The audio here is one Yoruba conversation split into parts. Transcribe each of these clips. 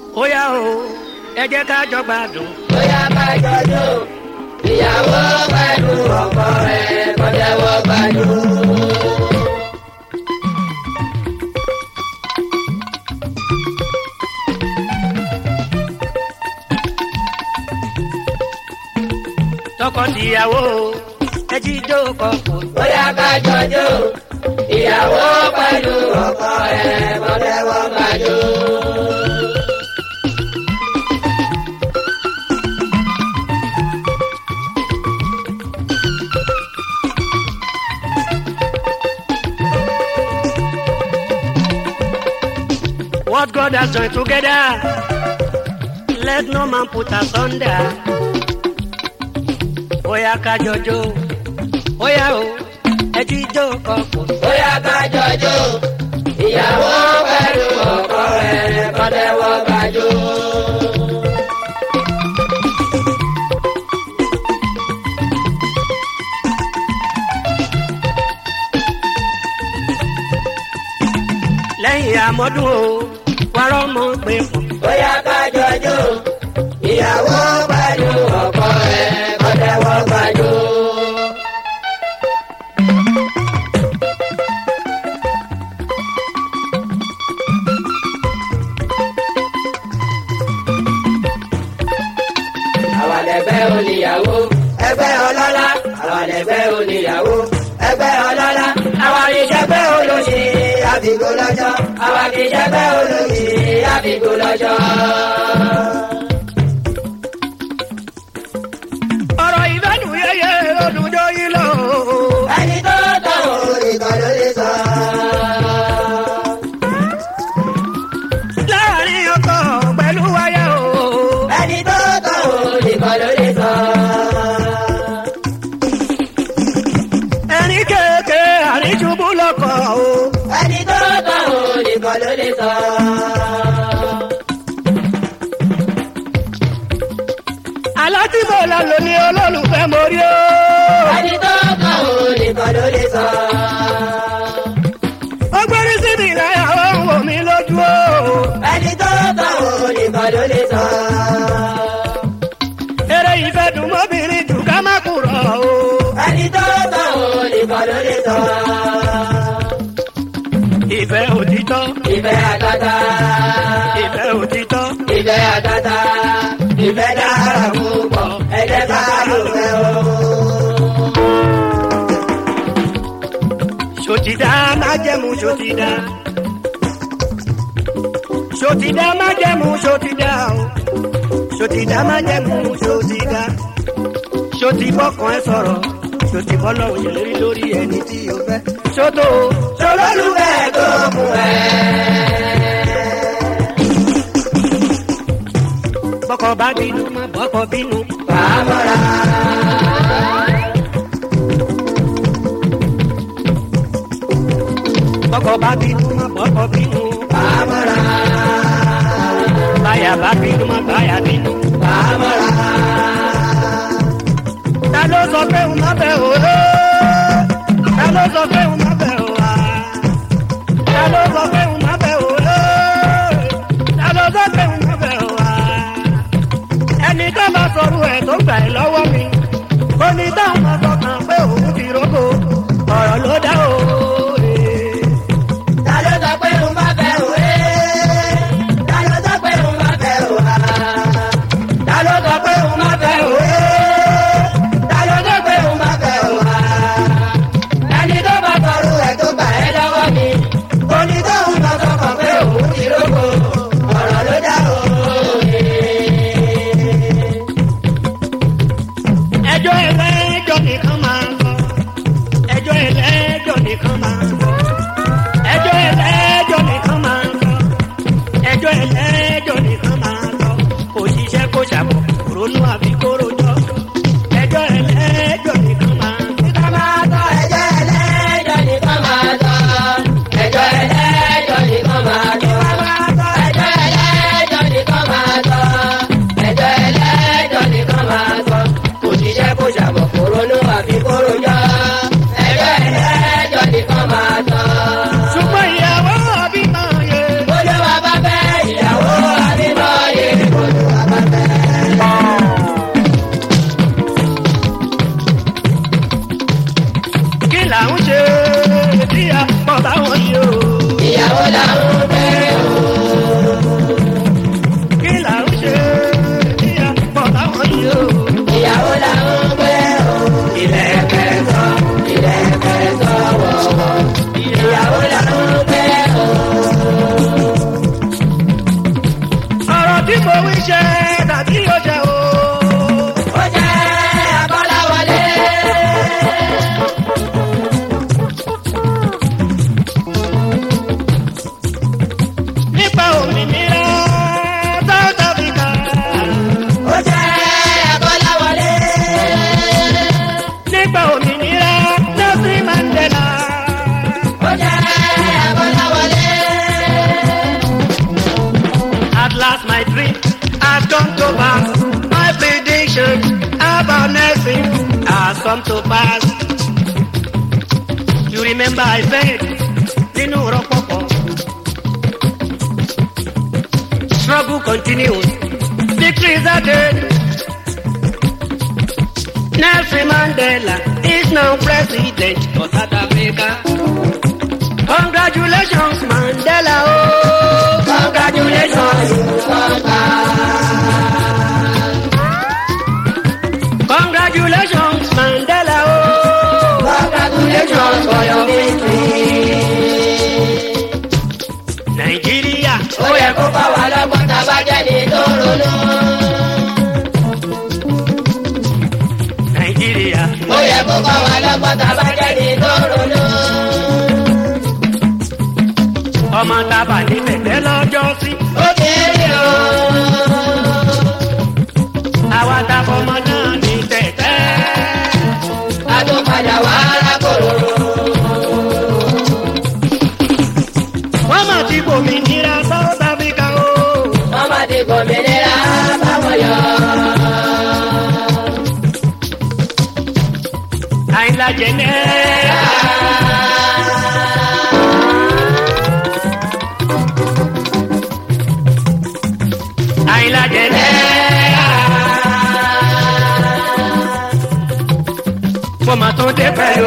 ó yá o ẹ jẹ́ ká jọ gbádùn. bóyá bá jọjọ ìyàwó pẹ̀lú ọkọ rẹ̀ kọjẹ́wọ́ gbàdúrà. tọkọ-tìyàwó ẹ jíjó kọkọ. bóyá bá jọjọ ìyàwó pẹ̀lú ọkọ rẹ̀ kọjẹ́wọ́ gbàdúrà. What God has joined together, let no man put asunder. Oya ká jọjó, oya o, ẹ jíjó kọkọ. bóyá bá jọjọ ìyàwó pẹ̀lú ọkọ rẹ̀ kọjẹ́wọ́ gbàdúrà. Lẹ́yìn àmọ́dún o, wàrọ̀ mọ̀ pé pọ̀. bóyá bá jọjọ ìyàwó pẹ̀lú ọkọ rẹ̀ kọjẹ́wọ́ gbàdúrà. àwọn ẹgbẹ́ oníyàwó ẹgbẹ́ ọlọ́lá àwọn ẹgbẹ́ oníyàwó ẹgbẹ́ ọlọ́lá àwọn ìṣẹ́gbẹ́ olóṣì àbígbó lọ́jọ́ àwọn ìṣẹ́gbẹ́ olóṣì àbígbó lọ́jọ́. Ọ̀rọ̀ ìfẹ́nu yẹyẹ olùjọ́ yìí lọ. ẹni tó tọ̀ òrìkan ló lè sọ. Láàárín ọkọ pẹ̀lú wáyà o. ẹni tó tọ̀ òrìkan ló lè sọ. Ẹni kéèké àríjúbú lọ́kọ̀ o. ẹni tó tọ̀ òrìkan ló lè sọ. Alátìmọ̀ la lò ní olólùfẹ́ mórí o. ẹni tó tọ̀ òrìkan ló lè sọ. Ó gbórí síbi ìlàyà ó ń wò mí lójú o. ẹni tó tọ̀ òrìkan ló lè sọ. Eré ìfẹ́ dùn mọ́bìnrin jù ká má kúrọ̀ o. ẹni tó tọ̀ òrìkan ló lè sọ. Ìfẹ́ òtítọ́, ìfẹ́ àtàtà. ìfẹ́ òtítọ́. ìfẹ́ àtàtà. ìfẹ́ dára púpọ̀ ẹ̀jẹ̀ ká ló fẹ́ o. Ṣòtìdá má jẹ́mu ṣòtìdá. Ṣòtìdá má jẹ́mu ṣòtìdá o. Ṣòtìdá má jẹ́mu ṣòtìdá. Ṣòtìbọ́kàn ẹ sọ̀rọ̀. Ṣòtìbọ́lọ̀ òyìnlérí lórí ẹni tí o fẹ́. Ṣòtò Olólùfẹ́ tó mú ẹ. bọ́kọ̀ bá bínú má bọ́kọ̀ bínú. Bàbára. Bọ́kọ̀ bá bínú má bọ́kọ̀ bínú. Bàbára. Báyà bá bínú má báyà bínú. Bàbára. Ta ló sọ pé òun má bẹ̀ o? Ta ló sọ pé òun má bẹ̀ o? Ta ló sọ pé òun má bẹ̀ o? Ta ló sọ pé òun má bẹ̀ o? Ẹni tó bá sọ̀rọ̀ ẹ̀ tó gbà ẹ́ lọ́wọ́ mi. Ó ní táwọn máa sọkàn pé òun ti rógò. Ọ̀rọ̀ ló dá o. Ta ló sọ pé òun bá fẹ́ òwe? Ta ló sọ pé òun bá fẹ́ òwa? Ta ló sọ pé òun bá fẹ́ òwe? Ta ló sọ pé òun bá fẹ́ òwa? Ẹni tó bá sọ̀rọ̀ ẹ̀ tó gbà ẹ́ lọ́wọ́ mi. Oní tóun lọ sọkàn pé òun ti rógò. Ọ̀rọ̀ ló dá o. Ẹjọ́ ẹlẹ́jọ́ nìkan máa ń sọ. Ẹjọ́ ẹlẹ́jọ́ nìkan máa ń sọ. Ẹjọ́ ẹlẹ́jọ́ nìkan máa ń sọ. Ẹjọ́ ẹlẹ́jọ́ nìkan máa ń sọ. Kò ṣiṣẹ́ kó ṣàbọ̀, ronú àbí kó rojọ́. Ẹjọ́ ẹlẹ́jọ́ nìkan máa ń sọ. Ká máa tọ́ ẹjọ́ ẹlẹ́jọ́ nìkan máa tọ́. Ẹjọ́ ẹlẹ́jọ́ nìkan máa tọ́. Ká máa tọ́ ẹjọ́ ẹlẹ́jọ́ nìkan máa tọ́. Ẹjọ́ ẹlẹ́jọ́ nìkan máa tọ́. Kò ṣiṣẹ́ kó ṣàbọ̀ kó ronú àfi kó rojọ́. Ẹjọ́ ẹlẹ́jọ́ nìkan máa tọ́. Ṣùgbọ́n ìyàwó àbí máa yẹ. Olúwa bá fẹ́ ìyàwó mo wí ṣe tàbí ó ṣe o. ó jẹ́ Abọ́láwọlé. nípa òmìnira South Africa. ó jẹ́ Abọ́láwọlé. nípa òmìnira Nelson Mandela. ó jẹ́ Abọ́láwọlé. At last my dream has come to pass. My prediction about Nelson has come to pass. You remember I said, nínú rọpọpọ. Struggle continues. Victory is ahead. Nelson Mandela is now president of South Africa. Congratulations, Mandela. Oh, congratulations. Congratulations, Mandela. Oh, Congratulations for your victory. Nigeria. ó yẹ kó bá wa lọ́gbọ́n tá a bá jáde tó ronú. Nigeria. ó yẹ kó bá wa lọ́gbọ́n tá a bá jáde tó ronú. Ọmọ tábà ní tẹ̀tẹ̀ lọ́jọ́ sí. ó kéré o. Àwa tábọ̀ ọmọ náà ní tẹ̀tẹ̀. a tún padà wá arákòrò. Wọ́n mà ti gbòmìnira South Africa o. wọ́n má ti gbòmìnira báwọn yọ. Àyìnlá jẹ̀nẹ́. Àyìnlá jẹ̀nẹ́. Mo mà tún dé pẹ̀lú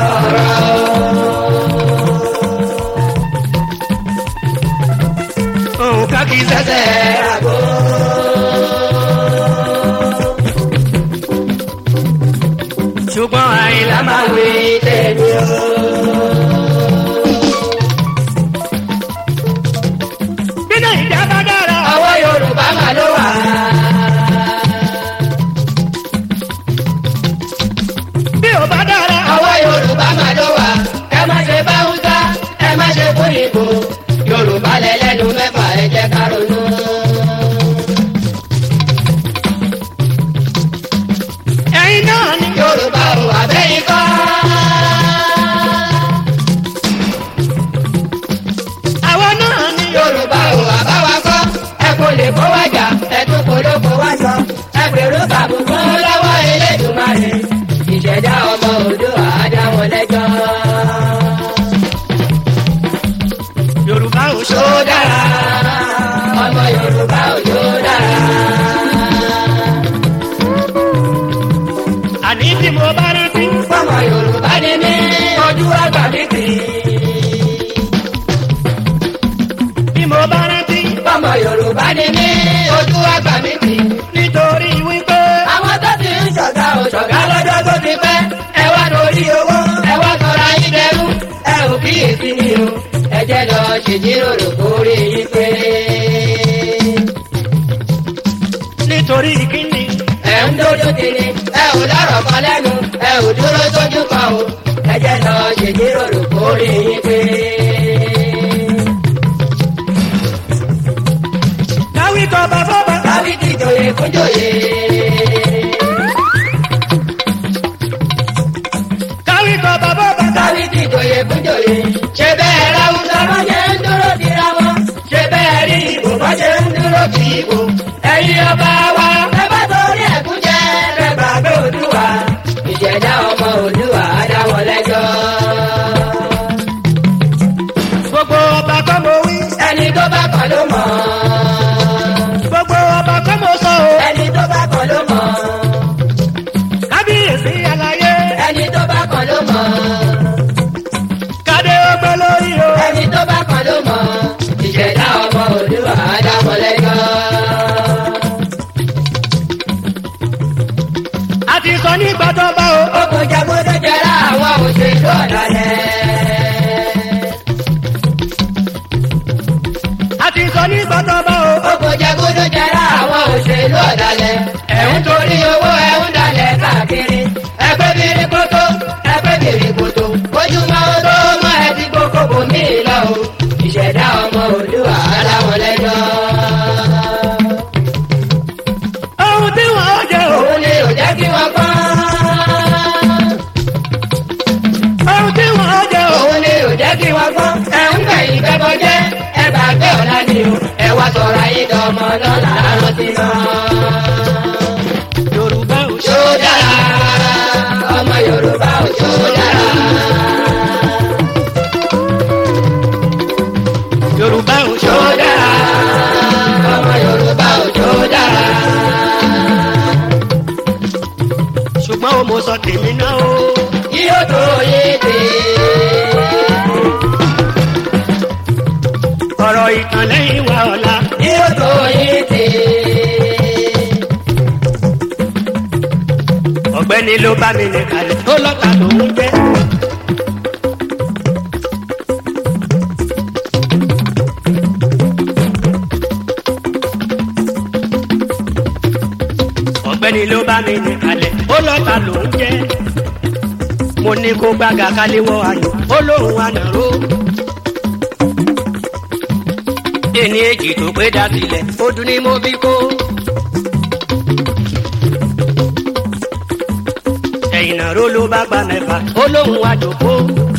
òun ká kí sẹ́sẹ̀. àgbo. Ṣùgbọ́n àyìnlá máa wí. wí tèmi o. Bí Nàìjíríà bá dára. ọwọ́ Yorùbá mà ló wà. Bí ò bá dára. ọwọ́ Yorùbá mà ló wà. ẹ má ṣe bá Hausa ẹ má ṣe fún ìbò. Yorùbá lẹ́lẹ́nu mẹ́fà ẹ jẹ́ ká ronú. Ẹ̀yin náà ni. Yorùbá ò àbẹ́yìn kọ́. Àwọn náà ni. Yorùbá ò àbáwá kọ́. ẹ kò lè kó wájà ẹ tún kò ló kó wájọ. ẹ gbèrú kàbùkù lọ́wọ́ Elédùmarè. ìṣẹ̀dá ọmọ Oòduà á dá wọn lẹ́jọ́. Yorùbá ò ṣó tó dára ọmọ Yorùbá ò tó dára. Àní tí mo bá rántí. ọmọ Yorùbá ni mí ojú àgbà mi tì í. Bí mo bá rántí. ọmọ Yorùbá ni mí ojú àgbà mi tì í. Nítorí wípé. àwọn tó ti ń ṣọ̀gá ò ṣọ̀gá lọ́jọ́ tó ti pẹ́. ẹ wá lórí owó ẹ wá sọ̀rọ̀ ayé dẹrú. ẹ ò kíyèsí ni o ẹ jẹ́ lọ ṣèjíròrò kórè yín pé. Nítorí kíni. ẹ ń dójú tiri ẹ ò lọ́rọ̀ kan lẹ́nu ẹ ò dúró sójú kan o ẹ jẹ́ lọ ṣèjíròrò kórè yín pé. Káwí kọ bàbá bá. káwí ti jòyè fún jòyè. Káwí kọ bàbá bá. káwí ti jòyè fún jòyè. ṣé bẹ́ẹ̀ ráwùsọ bá ṣe ń dúró tira wọn. ṣé bẹ́ẹ̀ rí ìbò bá ṣe ń dúró ti ìbò. ẹ̀yin ọba wa. ẹ bá torí ẹ̀kú jẹ́ ẹ gbàgbé Oòduà. ìṣẹ̀dá ọmọ Oòduà á dá wọn lẹ́jọ́. Gbogbo ọba kọ́ mo wí. ẹni tó bá kàn ló mọ̀. Gbogbo ọba kọ́ mo sọ o. ẹni tó bá kàn ló mọ̀. Kábíyèsí aláyé. ẹni tó bá kàn ló mọ̀. Kádé ọgbẹ́ lórí o. ẹni tó bá kàn ló mọ̀. ìṣẹ̀dá ọmọ Oòduà á dá wọn lẹ́jọ́. A ti sọ nígbà tó bá o. ogun jagodo jẹrà àwọn òṣèlú ọ̀dàlẹ̀. A ti sọ nígbà tó bá o. ogun jagodo jẹrà òṣèlú ọ̀dàlẹ̀ ẹ̀ ń torí owó ẹ̀ ń dalẹ̀ káàkiri ẹgbẹ́ bìrì kótó ẹgbẹ́ bìrì kótó ojúmọ́ tó mọ́ ẹ ti gbogbo bò mí lọ o ìṣẹ̀dá ọmọ òdùwà aláwọ̀ lẹ́jọ́. ohun tí wọ́n ó jẹ o. òun ni ò jẹ́ kí wọ́n gbọ́. ohun tí wọ́n ó jẹ o. òun ni ò jẹ́ kí wọ́n gbọ́. ẹ ń gbẹ̀yìn bẹ́bọ jẹ́ ẹ gbàgbé ọ̀la ni o ẹ wá sọ̀rọ̀ ayé dọ̀mọ́ lọ́la rántí náà. yorùbá ò ṣe. Ṣó dára, ọmọ Yorùbá ò ṣó dára. yorùbá ò ṣe. Ṣó dára, ọmọ Yorùbá ò ṣó dára. ṣùgbọ́n o mo sọ tèmi náà o. Yóò tó yé dé. ọ̀rọ̀ ìtàn lẹ́yìn wa ọ̀la. Yóò tó yé dé. ọ̀gbẹ́ni ló bá mi ní kalẹ̀ tó lọ́ta lòún jẹ́. ọ̀gbẹ́ni ló bá mi ní kalẹ̀ ó lọ́ta lòún jẹ́. mo ní kó gbága káléwọ́ ayò ó lóun ànàró. ẹni èjì tó pé dá sílẹ̀ ó dún ní mo bí kó. ẹ̀yìn náà ró ló bá gba mẹ́fà ó lóun wá jòkó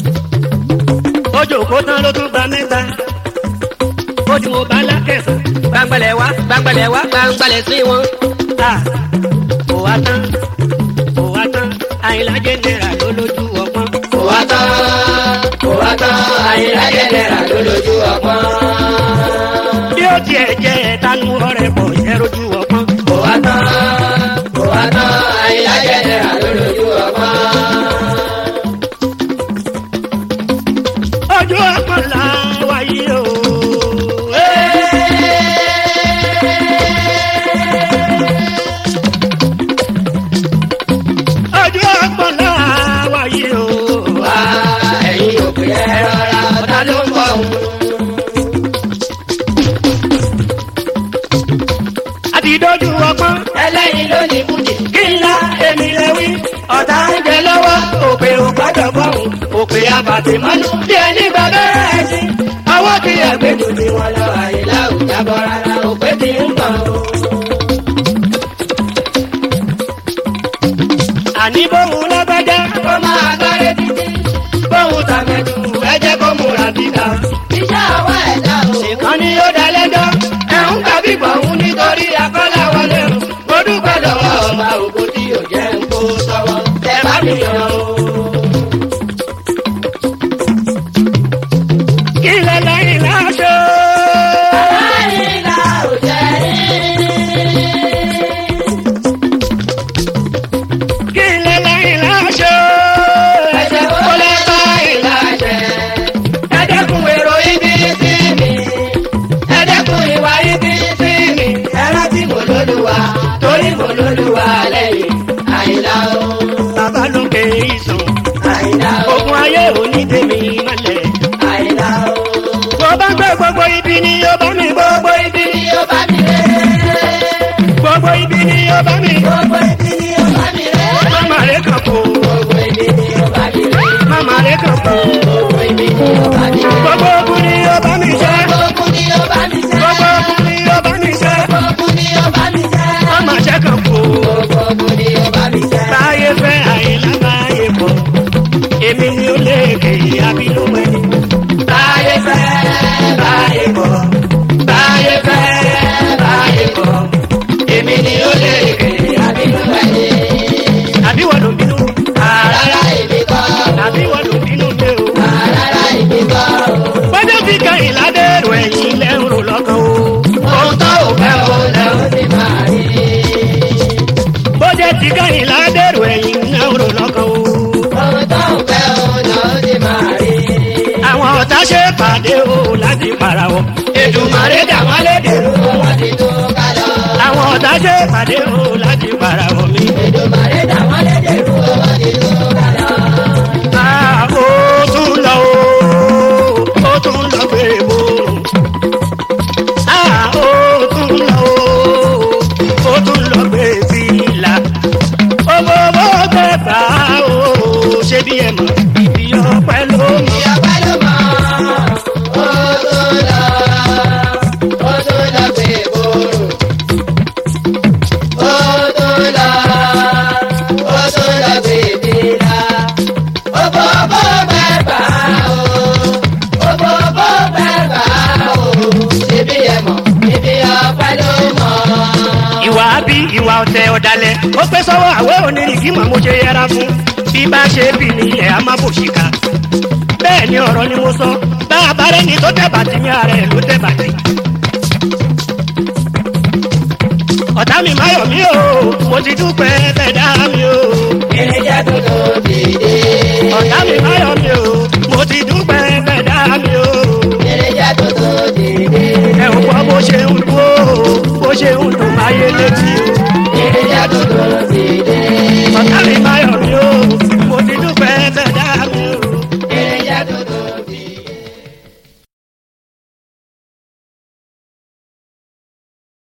ó jòkó tán ló tún gba mẹ́ta ó ti mo bá lákẹ̀sán Gbàngbàlẹ̀ wá, gbàngbàlẹ̀ wá, gbàngbàlẹ̀ sí wọn. ta kò wá tán kò wá tán àyìnlá jẹ́nẹ́ra ló lójú ọpọ́n Kò wá tán, kò wá tán, àyìnlá jẹ́nẹ́ra ló lójú ọpọ́n. bí ó tiẹ̀ jẹ́ ẹ̀tanú ọ̀rẹ́ pọ̀ yẹ rojú ọpọ́n Kò wá tán, kò wá tán, àyìnlá jẹ́nẹ́ra ló lójú ọpọ́n. ojú ọpọ́n là wáyé o. ojú ọpọ́n là wáyé o. Wá ẹ̀yin òpè ẹ rọra ọ̀tá ló ń bọ̀ òun. àti dojú ọpọ́n Ẹlẹ́yin ló ní bùdì. kí ńlá èmi lè wí ọ̀tá ń jẹ lọ́wọ́ òpè ò gbọ́dọ̀ bọ̀hùn òpè àbàtì mọ́nú bí ẹni gbà bẹ́ẹ̀ ẹ̀sìn ọwọ́ ti ẹ̀gbẹ́ Ètò tí wọ́n lọ àyílá òjà bọ̀ rárá òpè tí ń bọ̀ òun. àní bóun lọ́gbẹ́dẹ́ Kó máa gbáré títí. bóun tàmẹ̀dù ẹ jẹ́ kó múra bíkà Iṣẹ́ ọwọ́ ẹ̀dá o. nìkan ni ó dá lẹ́jọ́ ẹ̀hún kàbí gbọ̀hún nítorí akọ́lá wọlé o mo dúpẹ́ lọ́wọ́ ọba ògo tí ò jẹ́ ń kó sọ́wọ́ ẹ bá mi yàn o. kí lẹ́lẹ́yìn láṣọ. Àyílá ò jẹ́ rí. kí lẹ́lẹ́yìn láṣọ. Ẹ̀jẹ̀ kó lè bá ìlà jẹ́. Ẹ dẹ́kun èrò ibi sí mi. Ẹ dẹ́kun ìwà ibi sí mi. Ẹ rántí mo lólúwa torí mo lólúwa lẹ́yìn. Àyìnlá o, bàbá lókè ìsàn àyìnlá o, ogun ayé òní tèmi mọ́lẹ̀. àyìnlá o. bó bá gbé gbogbo ibi ni yóò bá mi gbogbo ibi Ibi ni ó bá mi rẹ̀. gbogbo ibi ni yóò bá mi. Gbogbo ibi ni ó bá mi rẹ̀. mama rẹ kàn kó Gbogbo ibi ni ó bá mi rẹ̀. mama rẹ kàn kó Gbogbo ibi ni ó bá mi rẹ̀. gbogbo ogun ni yóò bá mi jẹ Gbogbo ni ó bá mi jẹ́. gbogbo ogun ni yóò bá mi jẹ Gbogbo ni ó bá mi jẹ́. mama jẹ kàn kó. Gbogbo ni ó bá mi jẹ́. báyé fẹ́ àyìnlá báyé bọ̀ èmi ni ó lè ké abínú ẹni. Báyé fẹ́, báyé bọ̀. Báyé fẹ́, báyé bọ̀. Èmi ni ó lè kéré àbínú ẹni. àbí wọ́n ló bínú Àrárá èmi kọ́. àbí wọ́n ló bínú pé o. Àrárá èmi kọ́. bọ́jọ́ fi kan ìládẹ́rù ẹ̀yìn lẹ́rù lọ́kàn o. Ohun tó ò fẹ́ o lẹ́ o ti máa rí. bọ́jọ́ ti kan ìládẹ́rù ẹ̀yìn lẹ́rù lọ́kàn o. Ohun tó ò fẹ́ o lẹ́ o ti máa rí. àwọn ọ̀tá ṣe pàdé o láti para wọn. Èdùmàrè dà wọ́n lédè rú wọn ti tó ká lọ. àwọn ọ̀tá ṣe pàdé o láti para wọn mi. Èdùmàrè dà wọ́n lédè rú wọn ti tó ká lọ. a ó tún lọ o ó tún lọ gbé bò. a ó tún lọ o ọ̀tẹ̀ ọ̀dàlẹ̀ ó pé sọ́wọ́ àwẹ́ onírìkì mọ̀ mo ṣe yẹra fún bí bá ṣe bì ní ilẹ̀ á má bò ṣìkà bẹ́ẹ̀ ni ọ̀rọ̀ ni mo sọ bá a bá rẹ́ni tó tẹ̀ bàtì ní ara ẹ̀ ló tẹ̀ bàtì. ọ̀tá mi máyọ̀ mí o mo ti dúpẹ́ bẹ́ẹ̀ dá mi o. irinṣẹ́ tuntun ti dé